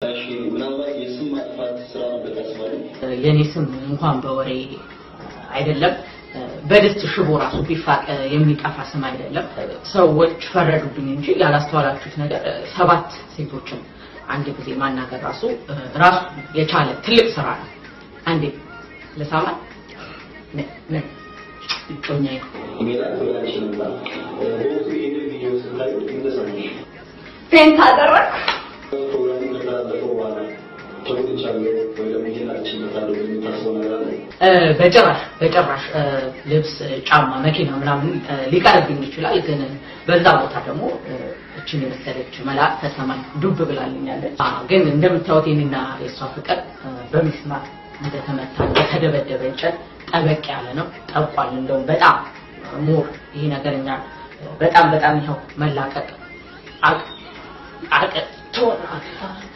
እሺ ምናልባት የስም ማጥፋት ስራ ነበር ያስባሉ። የኔ ስም እንኳን በወሬ አይደለም በድስት ሽቦ ራሱ ቢፋቅ የሚጠፋ ስም አይደለም። ሰዎች ፈረዱብኝ እንጂ ያላስተዋላችሁት ነገር ሰባት ሴቶችን አንድ ጊዜ ማናገር ራሱ ራሱ የቻለ ትልቅ ስራ ነው። አንዴ ልሳማ እጮኛዬ ሜላት ብላች ነበር። በወቅቱ ይህንን ቪዲዮ ስታዩ እንደሰማሽ ፔንት አደረግ ፕሮግራሙ ከተላለፈ በኋላ ተጎድቻለሁ ወይ ደግሞ ይህን አልችልበታለሁ የምታስበው ነገር አለ? በጭራሽ በጭራሽ ልብስ፣ ጫማ፣ መኪና ምናምን ሊቀርብኝ ይችላል። ግን በዛ ቦታ ደግሞ እችን የመሰለች መልአክ ከሰማይ ዱብ ብላልኛለች። ግን እንደምታዩት የኔና የእሷ ፍቅር በሚስማር እንደተመታ እንደተደበደበ እንጨት ጠበቅ ያለ ነው። ጠቋል። እንደውም በጣም ሞር ይሄ ነገር እኛ በጣም በጣም ይኸው መላቀቅ አቅ አቅ